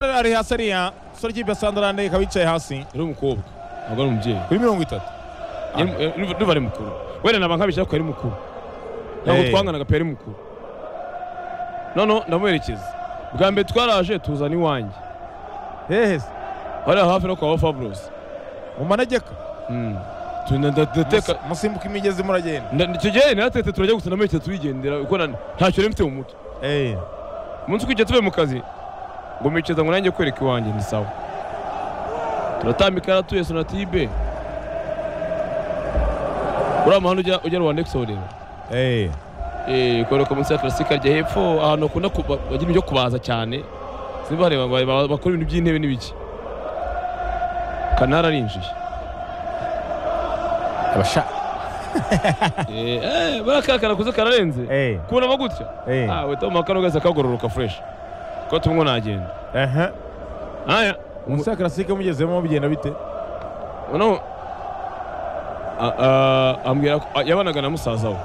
ari hasi ariya umusore w'ikipe ya sandarande ikaba yicaye hasi uri umukobwa ntabwo ari umubyeyi kuri mirongo itatu Yari- eh, nuva- nuva ari mukuru wenda naba nkabishaka ko yari mukuru ntabwo Eh. twanganaga pe yari mukuru noneho ndamuherekeza bwa mbere twaraje tuzana iwanjye hehe se, hariya hafi no kwa fabulosi mu manegeka ndateka Mus- musimbuka imigezi muragenda Nda- icyo gihe naratete turajya gusa namerekeza turigendera kuko na- ntacyo nari mfite mu mutwe Eh, umunsi ukwiye tuvuye mu kazi ngo mwicaza ngo nanjye kwereka iwanjye ni sawa turatambika yaratuye sonatibe uriya muhanda ujya ujya rwanda egisodera eh, kwereka munsi ya karasika rya hepfo ahantu hakunda kuba- bagira ibyo kubaza cyane simba bareba ba- ba- bakora ibintu by'intebe n'ibiki kanari arinjiye abasha Eh, eh, buriya ka kantu kuza kararenze eh, kunama gutya eh, ah wita mu makano gahise kagororoka fureshi ko tumwe nagenda aha. aya umusore wa karasike mugezemo bigenda bite noneho a- a- ambwira ko a- yabanaga na musaza we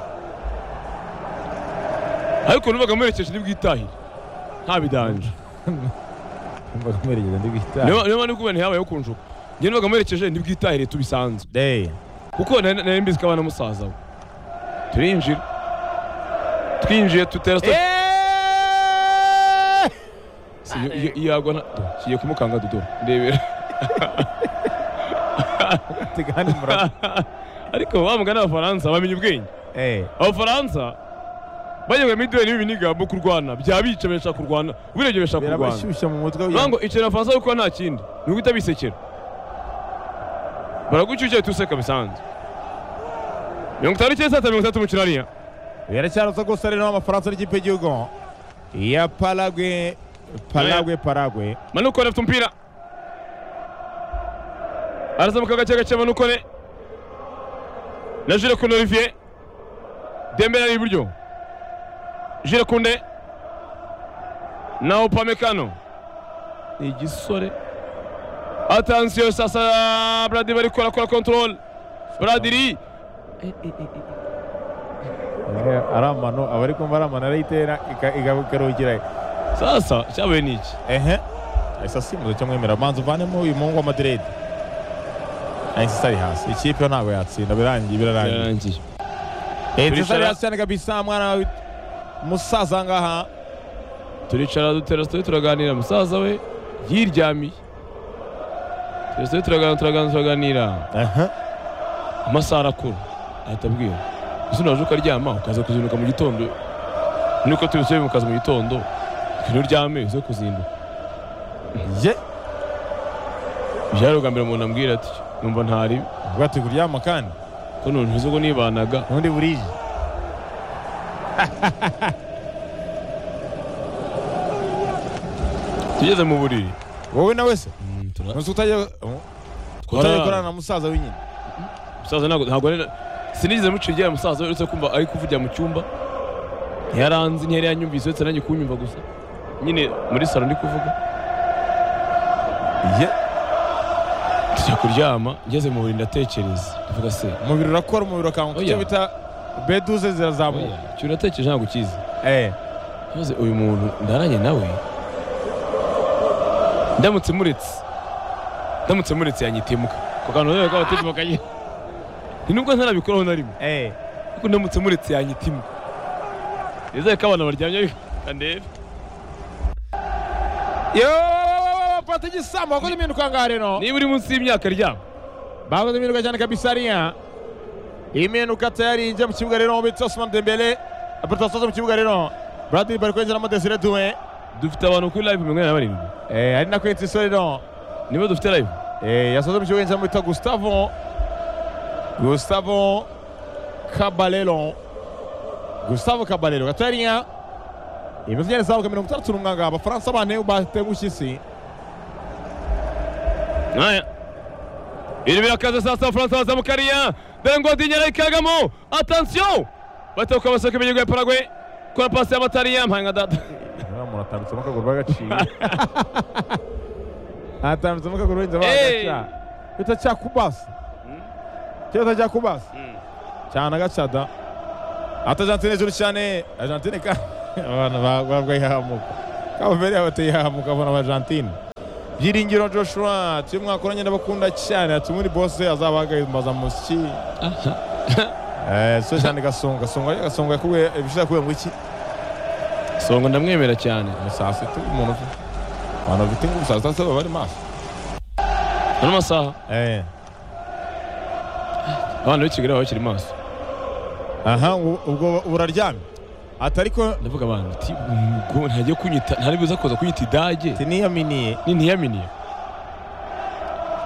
ariko numvaga amuherekeje n'ibwitahire nta bidanje mbaga mwerekeza ndi guhita niyo niyo mpamvu ndi kubona ntihabayeho kunjuka njye numvaga amuherekeje n'ibwitahire tubisanzwe Eh, kuko nari nari mbizi ko abana musaza we turinjira twinjiye tutera sitati eh, Si, iyo- iyo- iyo yagwa nta- Do, ngiye kumukanga dodo ndebera tegani murasa ariko bamugana abafaransa bamenye ubwenge eh, abafaransa bayoboye mideli n'ibinigambo kurwana byabica bashaka kurwana ubirebye bashaka kurwana birabashyushya mu mutwe Urumva kugira ngo- ngo ikintu abafaransa bari gukora nta kindi ni uguhita bisekera baragushyushya uhita useka bisanzwe mirongo itanu cyangwa saa tatu mirongo itandatu mu kinaniya biracyarutse rwose ari naho amafaransa n'ikipe y'igihugu ya paragwe paragwe paragwe manukone afite umupira arazamuka gake gake manukone na jire kunde olivier dembele ari iburyo jire kunde na opamekano ni igisore atansiyo sasa bradiri bari gukora kora kontorole bradiri Ega- ari amano abari kumva ari amano arayitera ika- ika- ikaruhukira sasa cyabaye ni iki ehe ahise asimbuza cyo mwemera manza uvanemo uyu muhungu wa madrid ahise isa ari hasi ikipe yo ntabwo yatsinda birangiye birarangiye birarangiye ahise isa ari Turicara- hasi cyane kabisa mwana wa umusaza aha ngaha turicara dutera sitori turaganira musaza we yiryamiye dutera sitori turaganira turaganira turaganira ehe amasaha arakura ahita abwira uzi naje ukaryama ukaza kuzinduka mu gitondo nuko tubisubiye mukaza mu gitondo ikintu uryame uze kuzinduka ye byari ubwa mbere umuntu ambwira ati numva ntari ubwo ati kuryama kandi ko nuntu ntuzi ubwo nibanaga ubundi burije tugeze mu buriri wowe na wese Mm, tura- ntuzi utajya utajya twararana. gukorana na musaza we nyine musaza ntabwo ntabwo ari sinigeze muciye igihe musaza uretse kumva ari kuvugira mu cyumba ntiyaranzi ntiyari yanyumvise uretse nanjye kunyumva gusa nyine muri salo ndi kuvuga ye tujya kuryama ngeze mu buriri ndatekereza ndavuga se umubiri urakora umubiri ukamuka Oya. icyo bita beduze oya, zirazamuka icyo uratekereje ntabwo ukizi eh maze uyu muntu ndaranye nawe ndamutse muretse ndamutse muretse yanyitimuka ku kantu rero k'abatimuka nyine ni nubwo ntarabikoraho na rimwe eh kuko ndamutse muretse yanyitimuka nizere ko abana baryamye kandebe yo pata igisambo wakoze impinduka ngaha rero niba uri munsi y'imyaka ryabo bakoze impinduka cyane kabisa hariya impinduka tayari ijya mu kibuga rero bitse Osman Dembele apata sozo mu kibuga rero Bradley bari kwinjiramo Desire Doué dufite abantu kuri live mirongo inani na barindwi eh ari na kwitse isore rero niba dufite live eh yasoze mu kibuga yinjiramo bita Gustavo Gustavo Caballero Gustavo Caballero gatariya imeze neza zabuka mirongo itandatu n'umwanga abafaransa bane batengushye isi Naya. Biri birakaze sasa Fransa bazamukariya. Dengo dinyara ikagamo. Attention! Bata ukabasaka ibigihugu ya Paraguay. Kora pasi y'abatariya mpanga data. umuntu atambitsemo akaguru bagaciye atambitsemo akaguru wenda Hey! bagaca bita cya kubasi cyita cya kubasi cyane agacada ata argentine hejuru cyane argentine kandi abantu babwaye ahamuka kavere abateye aha mukabona abajantine byiringiro joshua tuyo mwakoranye ndabakunda cyane ati muri bose azabahagariza musiki so cyane gasonga gasonga gasonga yakubwiye ibishaka yakubwiye ngo iki songa ndamwemera cyane ni saa sita umuntu ufite abantu bafite ingufu saa sita baba bari maso ano masaha Eh. abana b'i kigali baba bakiri maso aha ubu- ubwo buraryamye ati ariko ndavuga abantu ati ubwo ntajya kunyita ntaribuza kuza kunyita idage tiniyaminiye ni ntiyaminiye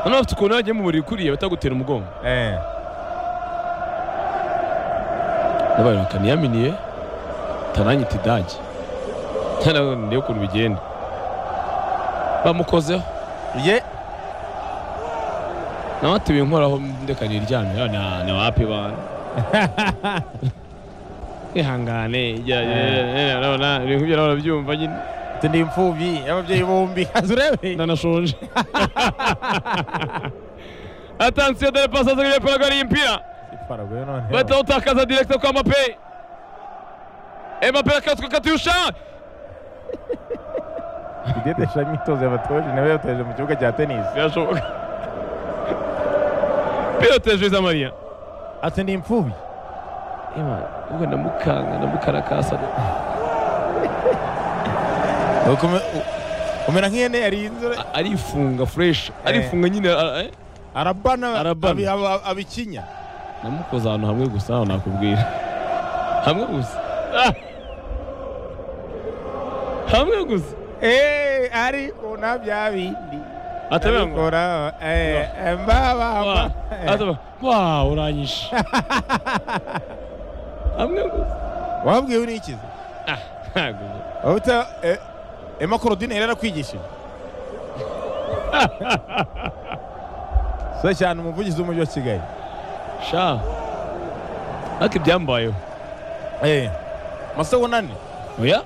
hano bafite ukuntu yagiye mu buriri kuriye batagutera umugongo Eh. ndabaye bakaniyaminiye tananyita idage Naravuga ngo niyo ukuntu bigenda bamukozeho ye nawe ati binkoraho ndeka niryamye Ah, na- ni wapi bana ihangane ijya- eh, urabona, ibintu nk'ibyo nawe urabyumva nyine ati ndi imfubyi y'ababyeyi bombi kazi urebe ndanashonje atansiyo dore pasi zagiriye parago ari impira Paraguay none batawutakaza direkite kwa mape emape akatswe katyusha idetesha imyitozo yabatoje nawe yatoje mu kibuga cya tenisi birashoboka pilote juiza mariya ati ndi imfubyi ubwo ndamukanga ndamukarakasa Ukume- u- umera nk'ihene yariye inzara arifunga fureshi arifunga nyine a- eh? arabana Arabana. abi- aba- abikinya namukoze ahantu hamwe gusa aho nakubwira hamwe gusa Ah! hamwe gusa Eh, ariko na bya bindi atabera ngo abikora eh, mbaba ataba wa uranyishe hamwe gusa wabwiwe n'ikizi Ah, ntago. Uta eh, Emma Korodine yari yarakwigishije so cyane umuvugizi w'umujyi wa Kigali sha ariko ibyambayeho eh masabunani oya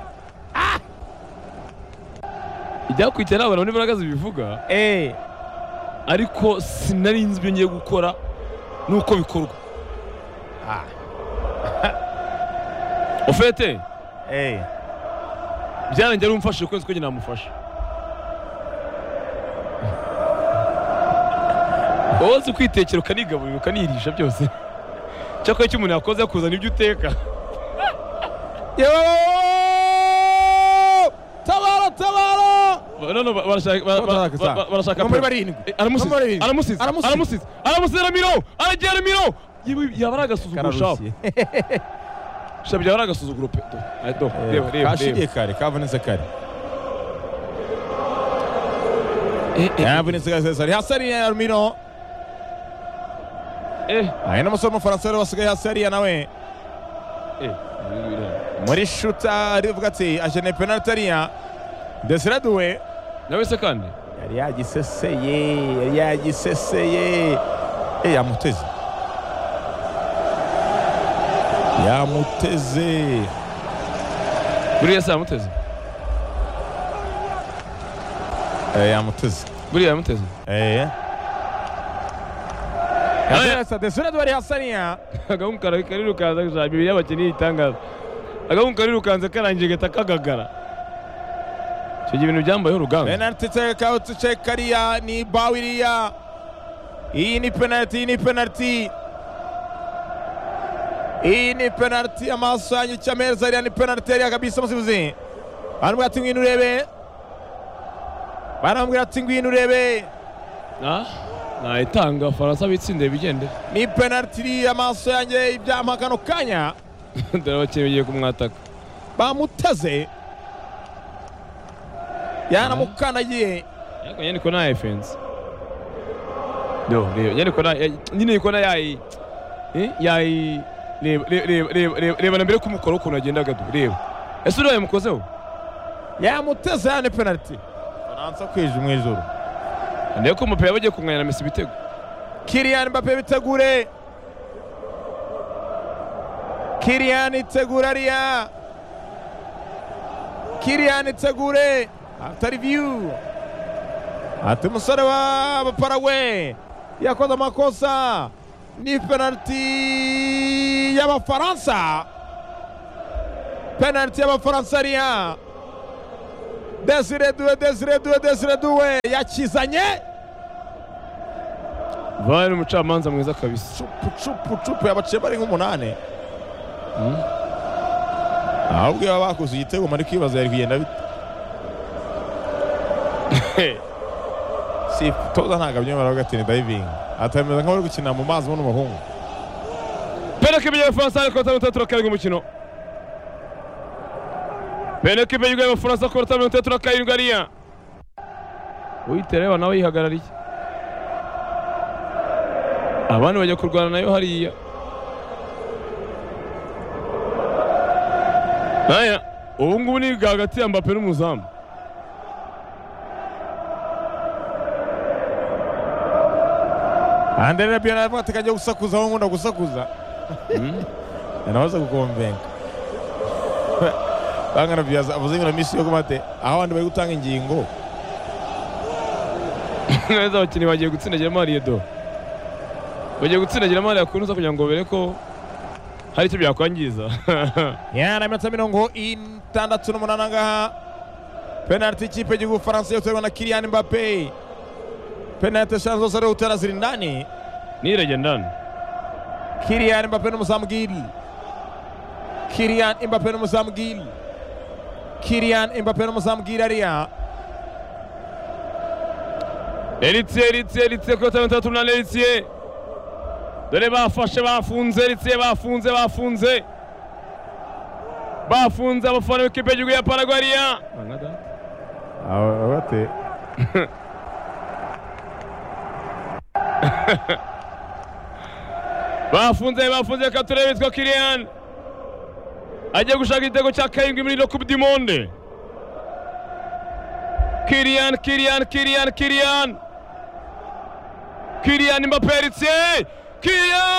ibyakurikira ni abantu n'imbaraga zibivuga eh ariko sinari nzi ibyo ngiye gukora n'uko bikorwa ah ofete eh byarangiye ari umfashe ukwezi ko njye namufasha wowe uzi kwitekera ukanigaburira ukanirisha byose cyakora icyo umuntu yakoze akuzana ibyo uteka yo tabara tabara none ba- barashaka ba- ba- Barashaka ba- saa. ba- barashaka Muri pe- barindwi. Eh, aramusize Muri barindwi. aramusize Aramusize. aramusize aramusize ramiro aragiye ramiro Yewe, yaba ari agasuzuguro shabu kararushye shabu yaba ari agasuzuguro pe do Ay, do reba reba kashiriye reba kare kavunitse kare Eh, eh, yavunitse kare Cesar hasariye Armino eh, ahe n'umusore w'umufaransa rero wasigaye hasariye nawe eh. muri shuta arivuga ati akeneye penaliti ariya Desire Doué nawe se kandi yari yagiseseye yari yagiseseye Eh, yamuteze yamuteze buriya se yamuteze Eh, yamuteze buriya yamuteze Eh. Aye. Yasa Desire Doué ari hasariya agahungu kara- karirukanza gushaka imibiri y'abakinnyi y'itangaza agahungu karirukanze karangiye gahita kagagara icyo gihe ibintu byambayeho urugamba penaliti cekawuti cekariya ni bawiriya iyi ni penaliti iyi ni penaliti iyi ni penaliti amaso yanyu cya meza ariya ni penaliti ariya kabisa musibuzi baramubwira ati ngwino urebe baramubwira ati ngwino urebe Ah, nayitanga abafaransa bitsinde bigendere ni penaliti iri amaso yanjye ibyampa kano kanya dore abakinnyi bagiye kumwataka bamuteze yanamukandagiye ariko nyine ko nta efensi yo reba nyine ko nta nyine ko nta yayi eh, yayi reba reba reba reba reba reba na mbere kumukora ukuntu agendaga du reba ese uriya yamukozeho yamuteze ya ni penaliti faransa kwije mu ijuru ndebe ko umupira bagiye kunganya na mesi ibitego Kylian Mbappe bitegure Kylian itegura ariya Kylian itegure after view ati umusore w'abaparawe yakoze amakosa ni penaliti y'abafaransa penaliti y'abafaransa ariya desire duwe desire duwe desire duwe yakizanye vare ni umucamanza mwiza kabisa cupu cupu cupu yabaciye bari nk'umunani ahubwo iyo bakoze igitego mari kwibaza yari kugenda bite si toza ntabwo abyemera gatini dayivingi atameze nk'abari gukina mu mazi buno umuhungu Penalty imbere y'Abafaransa ariko batanu batatu bakarindwi umukino. Penalty imbere y'Abafaransa ariko batanu batatu bakarindwi ariya. Uyitera reba nawe yihagarariye. Abandi bajya kurwana nayo hariya. Aya, ubu ngubu ni hagati ya Mbappe n'umuzamu. andere rabio navuga ati kajya gusakuza aho nkunda gusakuza anabaza kukomvenga bangana byo avuze ngo misi yo kumate aho abandi bari gutanga ingingo neza abakinnyi bagiye gutsindagiramo hariya do bagiye gutsindagiramo hariya kunuza kugira ngo bere ko hari icyo byakwangiza yana iminota mirongo itandatu n'umunani angaha penaliti ikipe y'igihugu faransa yoterwa na kiriyani mbape penaliti eshanu zose ari gutera ziri ndani nirege ndani kiriyani mbape n'umuzamu giri kiriyani mbape n'umuzamu giri kiriyani mbape n'umuzamu giri ariya Eritie, Eritie, Eritie kuri batanu batandatu umunani Eritie. Dore bafashe bafunze Eritie bafunze bafunze. Bafunze abafana b'ikipe y'igihugu ya Paraguaria. abate Bafunze bafunze reka turebe witwa Kylian. Agiye gushaka igitego cya karindwi muri Coupe du Monde. Kylian, Kylian, Kylian, Kylian. Kylian Mbappé Eritie. Kylian